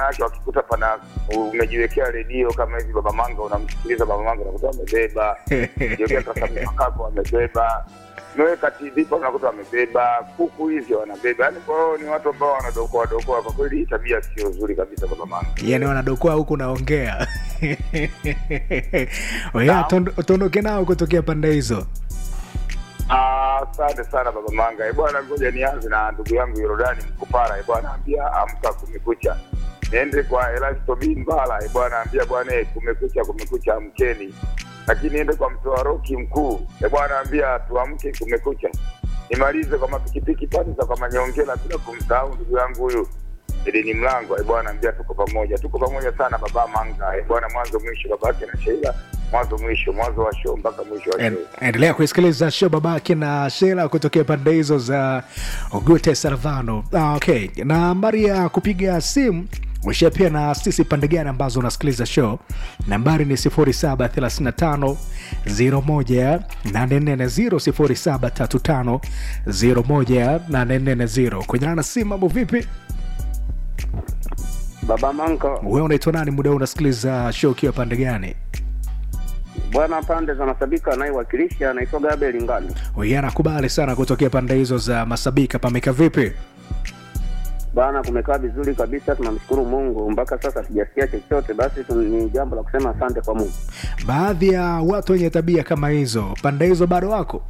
yake wakikuta pana umejiwekea redio kama hivi baba manga unamsikiliza baba manga unakuta wamebeba jiwekea kasamakapo wamebeba umeweka tv pa unakuta wamebeba kuku hizi wanabeba yaani kwa hiyo ni watu ambao wanadokoa dokoa kwa kweli hii tabia sio nzuri kabisa baba manga yani wanadokoa huku naongea oya tuondoke nao kutokea pande hizo Ah, asante sana baba manga Eh, bwana ngoja nianze na ndugu yangu yorodani mkupara Eh, bwana ambia amka kumekucha niende kwa elasto bimbala Eh, bwana ambia bwana eh, kumekucha kumekucha amkeni lakini niende kwa mtoa roki mkuu Eh, bwana ambia tuamke kumekucha nimalize kwa mapikipiki pande za kwa manyongela bila kumsahau ndugu yangu huyu elini mlango Eh, bwana ambia tuko pamoja tuko pamoja sana baba manga Eh, bwana mwanzo mwisho babake na sheila mwanzo mwisho mwanzo wa show mpaka mwisho wa show En- endelea kuisikiliza show babake na shela kutokea pande hizo za ogute salvano ah, okay nambari ya kupiga simu ushia pia na sisi pande gani ambazo unasikiliza show nambari ni 735 01840 735 kwenye na simu mambo vipi Baba Manka, wewe unaitwa nani muda huu unasikiliza show ukiwa pande gani bwana pande za Masabika anayewakilisha anaitwa Gabriel Ngani. Huyu anakubali sana kutokea pande hizo za masabika pameka vipi Bwana, kumekaa vizuri kabisa, tunamshukuru Mungu. Mpaka sasa sijasikia chochote, basi tu- ni jambo la kusema asante kwa Mungu. baadhi ya watu wenye tabia kama hizo pande hizo bado wako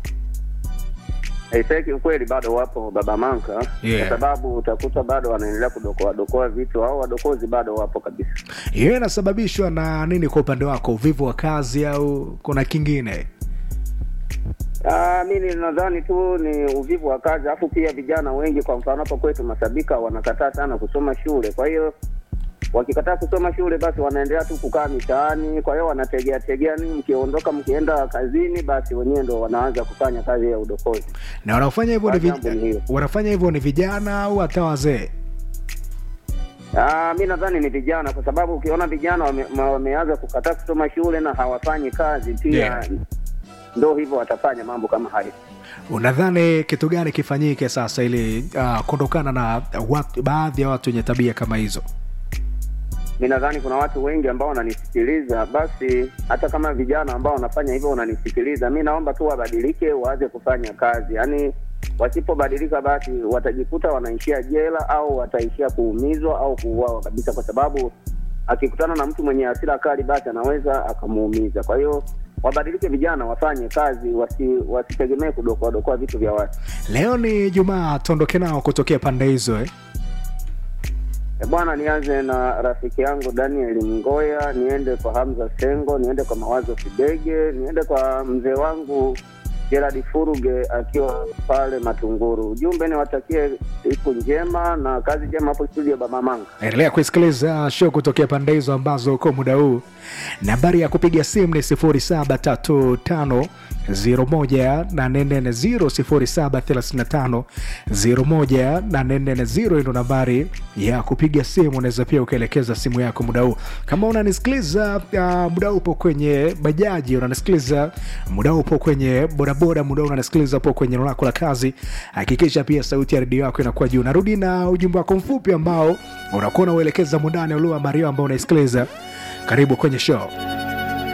Haiseki ukweli, bado wapo Baba Manka Yeah. kwa sababu utakuta bado wanaendelea kudokoa dokoa vitu, au wadokozi bado wapo kabisa. hiyo inasababishwa na nini kwa upande wako uvivu wa kazi au kuna kingine Ah, mimi nadhani tu ni uvivu wa kazi, alafu pia vijana wengi, kwa mfano hapa kwetu Masabika, wanakataa sana kusoma shule. Kwa hiyo wakikataa kusoma shule, basi wanaendelea tu kukaa mitaani. Kwa hiyo wanategea tegea nini, mkiondoka mkienda kazini, basi wenyewe ndo wanaanza kufanya kazi ya udokozi. na wanaofanya hivyo ni Kwa jambo ni vij... hilo. wanafanya hivyo ni vijana au hata wazee Ah, mi nadhani ni vijana, kwa sababu ukiona vijana wame, ma- wameanza kukataa kusoma shule na hawafanyi kazi pia Yeah. ndo hivyo watafanya mambo kama hayo. unadhani kitu gani kifanyike sasa ili uh, kuondokana na watu, baadhi ya watu wenye tabia kama hizo mi nadhani kuna watu wengi ambao wananisikiliza, basi hata kama vijana ambao wanafanya hivyo wananisikiliza, mi naomba tu wabadilike, waanze kufanya kazi. Yaani wasipobadilika, basi watajikuta wanaishia jela au wataishia kuumizwa au kuuawa kabisa, kwa sababu akikutana na mtu mwenye hasira kali, basi anaweza akamuumiza. Kwa hiyo wabadilike, vijana wafanye kazi, wasi, wasitegemee kudokoa dokoa vitu vya watu. leo ni jumaa tuondoke nao kutokea pande hizo eh? E bwana, nianze na rafiki yangu Daniel Mgoya, niende kwa Hamza Sengo, niende kwa Mawazo Kidege, niende kwa mzee wangu Gerard Furuge akiwa pale Matunguru. Ujumbe niwatakie siku njema na kazi njema hapo studio Baba Manga. endelea kuisikiliza show kutokea pande hizo ambazo uko muda huu nambari ya kupiga simu ni 735 0735 ndo nambari ya kupiga simu unaweza pia ukaelekeza simu yako muda huu kama unanisikiliza uh, muda huu upo kwenye bajaji unanisikiliza muda huu upo kwenye bodaboda muda huu unanisikiliza upo kwenye eneo lako la kazi hakikisha pia sauti ya redio yako inakuwa juu narudi na ujumbe wako mfupi ambao unakuwa unauelekeza mundani ulio mario ambao unaisikiliza karibu kwenye show